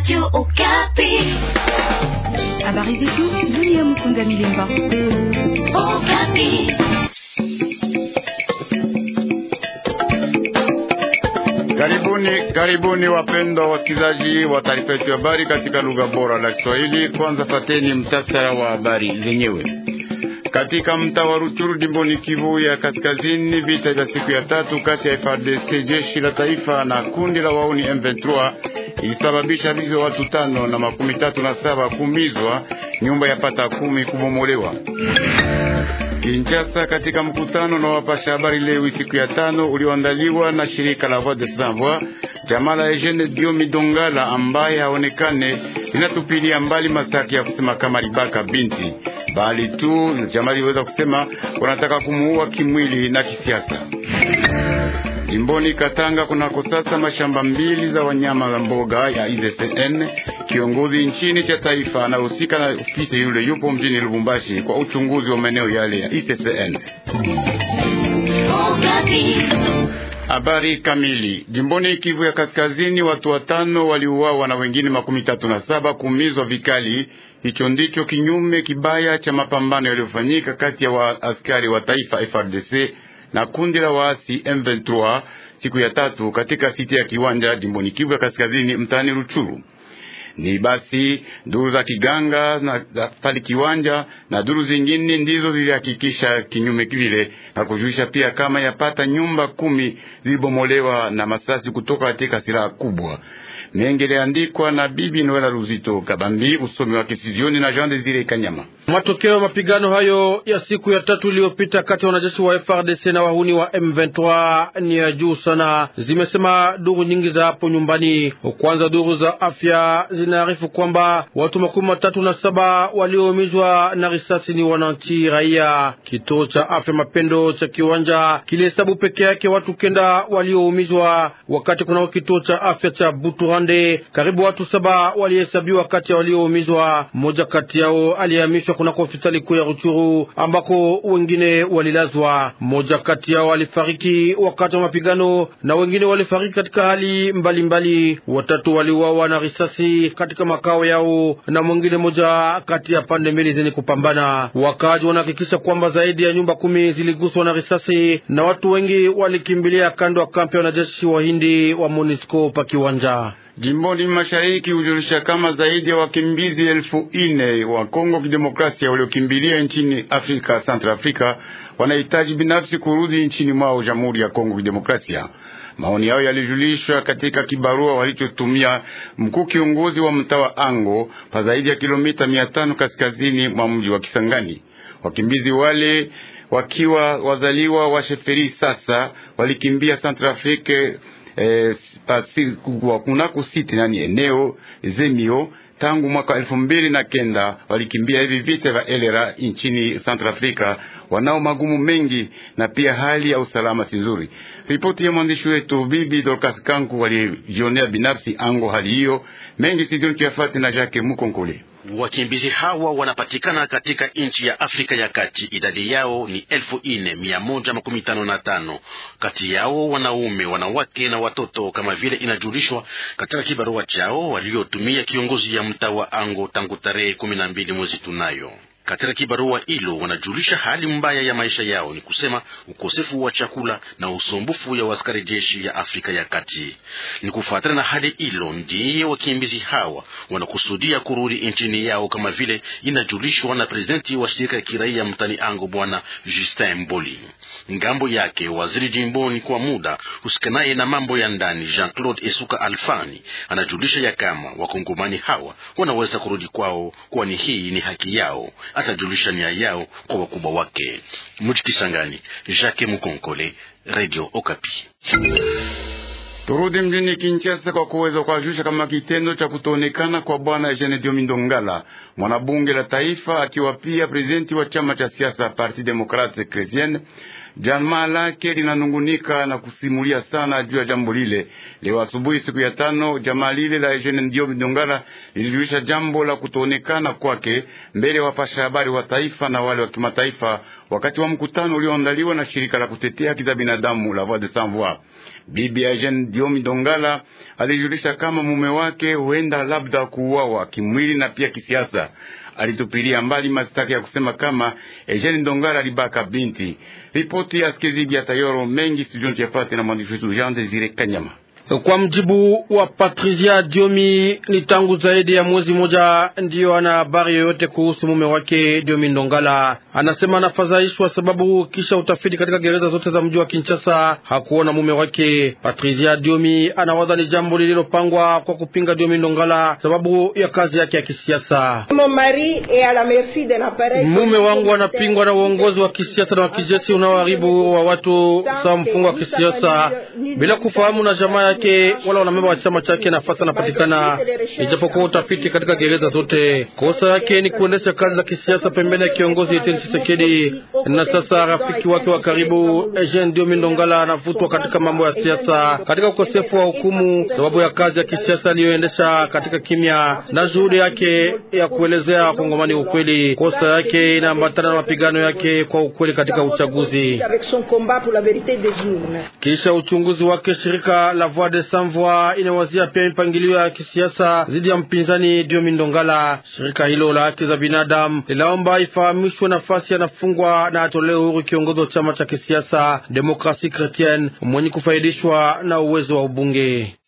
Radio Okapi. Habari zetu dunia. Mkunda Milemba. Okapi. Karibuni, karibuni wapendwa wasikilizaji wa taarifa yetu ya habari katika lugha bora la Kiswahili. Kwanza fateni mtasara wa habari zenyewe. Katika mtaa wa Ruchuru jimboni Kivu ya Kaskazini, vita vya siku ya tatu kati ya FARDC jeshi la taifa na kundi la wauni M23 ilisababisha vifo vya watu tano na makumi tatu na saba kumizwa, nyumba ya pata kumi kubomolewa. Kinshasa, katika mkutano na wapasha habari leo siku ya tano ulioandaliwa na shirika la Voix des Sans Voix, jamaa la Eugene Diomi Dongala ambaye haonekane linatupilia mbali mashtaki ya kusema kama libaka binti, bali tu jamaa liweza kusema wanataka kumuua kimwili na kisiasa. Jimboni Katanga kunako sasa mashamba mbili za wanyama wa mboga ya IZCN. Kiongozi nchini cha taifa anahusika na ofisi yule yupo mjini Lubumbashi kwa uchunguzi wa maeneo yale ya IZCN. Habari kamili. Jimboni Kivu ya Kaskazini, watu watano waliuawa na wengine makumi tatu na saba kuumizwa vikali. Hicho ndicho kinyume kibaya cha mapambano yaliyofanyika kati ya wa askari wa taifa FRDC na kundi la waasi M23 siku ya tatu katika siti ya Kiwanja jimboni Kivu ya Kaskazini mtaani Ruchuru. Ni basi duru za kiganga na za pali Kiwanja na duru zingine ndizo zilihakikisha kinyume kile na kujulisha pia kama yapata nyumba kumi zilibomolewa na masasi kutoka katika silaha kubwa. Mengi yaliandikwa na bibi Noela Ruzito Kabambi, usomi wa Kisijioni na Jean Desire Kanyama. Matokeo ya mapigano hayo ya siku ya tatu iliyopita kati ya wanajeshi wa FRDC na wahuni wa M23 ni ya juu sana, zimesema duru nyingi za hapo nyumbani. Kwanza, duru za afya zinaarifu kwamba watu makumi matatu na saba walioumizwa na risasi ni wananchi raia. Kituo cha afya Mapendo cha Kiwanja kilihesabu peke yake watu kenda walioumizwa, wakati kunao kituo cha afya cha Buturande karibu watu saba walihesabiwa kati ya walioumizwa. Mmoja kati yao alihamishwa kunako hospitali kuu ya Ruchuru ambako wengine walilazwa. Mmoja kati yao alifariki wakati wa mapigano na wengine walifariki katika hali mbalimbali mbali. Watatu waliuawa na risasi katika makao yao na mwingine moja kati ya pande mbili zenye kupambana. Wakaaji wanahakikisha kwamba zaidi ya nyumba kumi ziliguswa na risasi na watu wengi walikimbilia kando ya kampi ya wanajeshi wa Hindi wa MONUSCO pa Kiwanja. Jimboni mashariki hujulisha kama zaidi ya wakimbizi elfu ine wa Kongo Kidemokrasia waliokimbilia nchini Afrika Central Africa wanahitaji binafsi kurudi nchini mwao Jamhuri ya Kongo Kidemokrasia. Maoni yao yalijulishwa katika kibarua walichotumia mkuu kiongozi wa mtaa wa Ango pa zaidi ya kilomita mia tano kaskazini mwa mji wa Kisangani. Wakimbizi wale wakiwa wazaliwa wa Sheferi sasa walikimbia Central Africa eh, kunako siti nani eneo Zemio tangu mwaka elfu mbili na kenda walikimbia hivi vita vya elera nchini Central Africa. Wanao magumu mengi na pia hali ya usalama si nzuri. Ripoti ya mwandishi wetu bibi Dorcas Kanku walijionea binafsi ango hali hiyo mengi sidioni tuyafati na Jacques Mukonkole. Wakimbizi hawa wanapatikana katika nchi ya Afrika ya Kati. Idadi yao ni elfu ine mia moja makumi tano na tano. Kati yao wanaume, wanawake na watoto, kama vile inajulishwa katika kibarua chao waliotumia kiongozi ya mtaa wa Ango tangu tarehe kumi na mbili mwezi tunayo katika kibarua hilo wanajulisha hali mbaya ya maisha yao, ni kusema ukosefu wa chakula na usumbufu ya waskari jeshi ya Afrika ya Kati. Ni kufuatana na hali hilo ndiye wakimbizi hawa wanakusudia kurudi nchini yao, kama vile inajulishwa na prezidenti wa shirika ya kiraia mtani Ango, bwana Justin Mboli. Ngambo yake waziri jimboni kwa muda husikanaye na mambo ya ndani Jean Claude Esuka Alfani anajulisha ya kama wakongomani hawa wanaweza kurudi kwao, kwani hii ni haki yao atajulisha nia yao kwa wakubwa wake. Mji Kisangani, Jacques Mukonkole, Radio Okapi. Turudi mjini Kinshasa kwa kuweza kuwajulisha kama kitendo cha kutoonekana kwa bwana Eugene Diomi Ndongala, mwanabunge la taifa, akiwa pia prezidenti wa chama cha siasa Parti Demokrate Kretienne Jamaa lake linanungunika na kusimulia sana juu ya jambo lile. Leo asubuhi, siku ya tano, jamaa lile la Eugene Ndio Ndongala lilijulisha jambo la kutoonekana kwake mbele ya wapasha habari wa taifa na wale wa kimataifa wakati wa mkutano ulioandaliwa na shirika la kutetea haki za binadamu la Voix des Sans Voix. Bibi Eugene Diomi Dongala alijulisha kama mume wake huenda labda kuuawa kimwili na pia kisiasa. Alitupilia mbali mashtaka ya kusema kama Eugene Dongala alibaka binti. Ripoti ya Skezibia Tayoro mengi studioni tuyafate na mwandishi wetu Jean Desire Kanyama. Kwa mjibu wa Patricia Diomi, ni tangu zaidi ya mwezi mmoja ndiyo ana habari yoyote kuhusu mume wake Diomi Ndongala. Anasema anafadhaishwa sababu kisha utafiti katika gereza zote za mji wa Kinshasa hakuona mume wake. Patricia Diomi anawaza ni jambo lililopangwa kwa kupinga Diomi Ndongala sababu ya kazi yake ya kisiasa. Mume wangu anapingwa na uongozi wa kisiasa na wa kijeshi unaoharibu wa watu sawa mfungo wa kisiasa bila kufahamu na jamaa yake wala wanamemba wa chama chake nafasi anapatikana, ijapokuwa utafiti katika gereza zote. Kosa yake ni kuendesha kazi za kisiasa pembeni ya kiongozi Etienne Tshisekedi, na sasa rafiki wake wa karibu Eugene Diomi Ndongala anavutwa katika mambo ya siasa katika ukosefu wa hukumu sababu ya kazi ya kisiasa aliyoendesha katika kimya na juhudi yake ya kuelezea wakongomani ukweli. Kosa yake inaambatana na mapigano yake kwa ukweli katika uchaguzi. Kisha uchunguzi wake, shirika la Voix des Sans Voix inawazia pia mipangilio ya kisiasa dhidi ya mpinzani Diomi Ndongala. Shirika hilo la haki za binadamu linaomba ifahamishwe nafasi anafungwa na atolewe huru kiongozi wa chama cha kisiasa Demokrasi Kretienne mwenye kufaidishwa na uwezo wa ubunge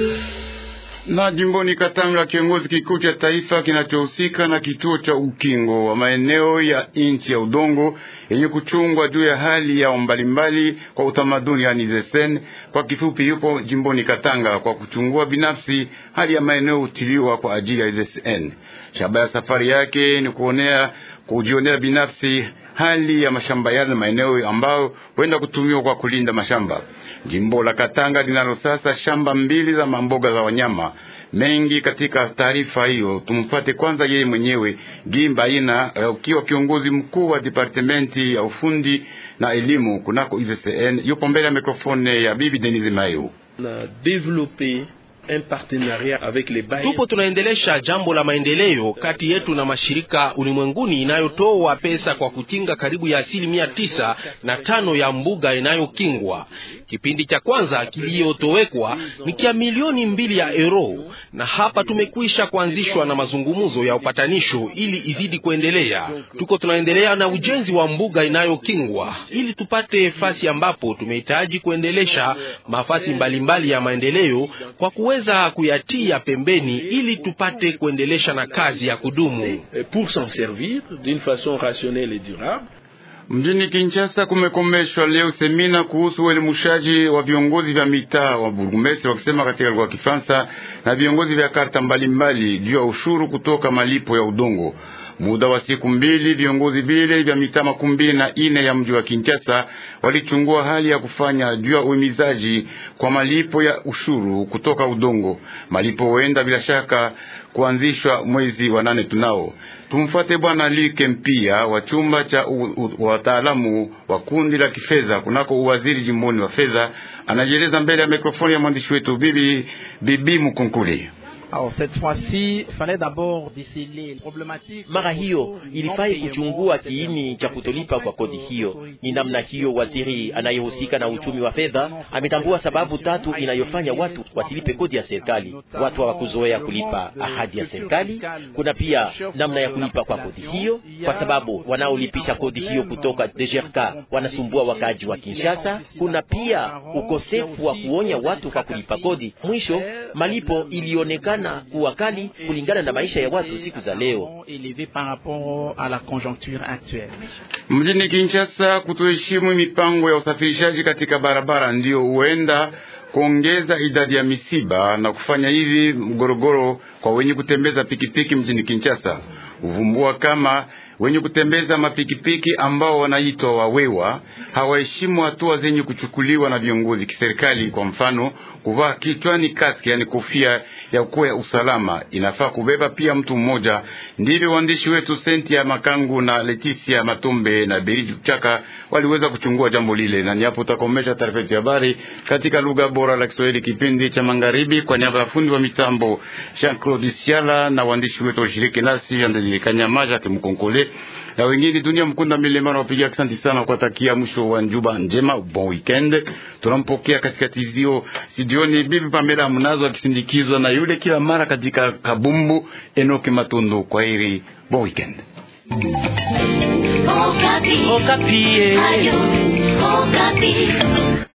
na jimboni Katanga, kiongozi kikuu cha taifa kinachohusika na kituo cha ukingo wa maeneo ya nchi ya udongo yenye kuchungwa juu ya hali yao mbalimbali kwa utamaduni, yani ZESEN kwa kifupi, yupo jimboni Katanga kwa kuchungua binafsi hali ya maeneo hutiliwa kwa ajili ya ZESN. Shabaha ya safari yake ni kuonea kujionea binafsi hali ya mashamba yale na maeneo ambayo huenda kutumiwa kwa kulinda mashamba. Jimbo la Katanga linalo sasa shamba mbili za mamboga za wanyama mengi. Katika taarifa hiyo, tumfuate kwanza yeye mwenyewe Gimba ina ukiwa kiongozi mkuu wa departementi ya ufundi na elimu kunako ICCN, yupo mbele ya mikrofone ya bibi Denise Mayo. na develope un partenariat avec les bailleurs. Tupo tunaendelesha jambo la maendeleo kati yetu na mashirika ulimwenguni inayotoa pesa kwa kukinga karibu ya asilimia tisa na tano ya mbuga inayokingwa. Kipindi cha kwanza kiliyotowekwa ni kia milioni mbili ya euro, na hapa tumekwisha kuanzishwa na mazungumzo ya upatanisho ili izidi kuendelea. Tuko tunaendelea na ujenzi wa mbuga inayokingwa ili tupate fasi ambapo tumehitaji kuendelesha mafasi mbalimbali ya maendeleo kwa kuweza kuyatia pembeni ili tupate kuendelesha na kazi ya kudumu. Et pour s'en servir d'une façon rationnelle et durable. Mjini Kinshasa kumekomeshwa leo semina kuhusu uelimushaji wa viongozi vya mitaa wa burgumestre wakisema katika lugha ya Kifaransa na viongozi vya karta mbalimbali juu ya ushuru kutoka malipo ya udongo. Muda wa siku mbili, viongozi vile vya mitaa makumi mbili na ine ya mji wa Kinshasa walichungua hali ya kufanya juu ya uhimizaji kwa malipo ya ushuru kutoka udongo. Malipo huenda bila shaka kuanzishwa mwezi wa nane tunao. Tumfuate Bwana Like Mpia wa chumba cha wataalamu wa kundi la kifedha kunako uwaziri jimboni wa fedha, anajieleza mbele ya mikrofoni ya mwandishi wetu bibi bibi Mkunkuli. Mara hiyo ilifai kuchungua kiini cha kutolipa kwa kodi hiyo. Ni namna hiyo waziri anayehusika na uchumi wa fedha ametambua sababu tatu inayofanya watu wasilipe kodi ya serikali. Watu hawakuzoea kulipa ahadi ya serikali. Kuna pia namna ya kulipa kwa kodi hiyo, kwa sababu wanaolipisha kodi hiyo kutoka DGRK wanasumbua wakaaji wa Kinshasa. Kuna pia ukosefu wa kuonya watu kwa kulipa kodi. Mwisho, malipo ilionekana na kuwa kali kulingana na maisha ya watu siku za leo. Mjini Kinshasa, kutoheshimu mipango ya usafirishaji katika barabara ndiyo huenda kuongeza idadi ya misiba na kufanya hivi mgorogoro kwa wenye kutembeza pikipiki mjini Kinshasa. Uvumbua kama Wenye kutembeza mapikipiki ambao wanaitwa wawewa hawaheshimu hatua zenye kuchukuliwa na viongozi kiserikali. Kwa mfano, kuvaa kichwani kaski, yani kofia ya kuwa ya usalama, inafaa kubeba pia mtu mmoja. Ndivyo waandishi wetu Sentia Makangu na Leticia Matombe na Beridi Chaka waliweza kuchungua jambo lile, na niapo utakomesha taarifa yetu ya habari katika lugha bora la Kiswahili, kipindi cha magharibi, kwa niaba ya fundi wa mitambo Jean Claude Siala na waandishi wetu washiriki nasi Andelilikanyamaja Kimkonkole na wengine dunia mkunda milima na wapiga asante sana kuwatakia mwisho wa njuba njema, bon weekend. Tunampokea katika tizio studioni bibi Pamela Mnazo akisindikizwa na yule kila mara katika kabumbu Enoki Matundu. Kwa heri, bon weekend. Okapi. Okapi. Ayo, Okapi.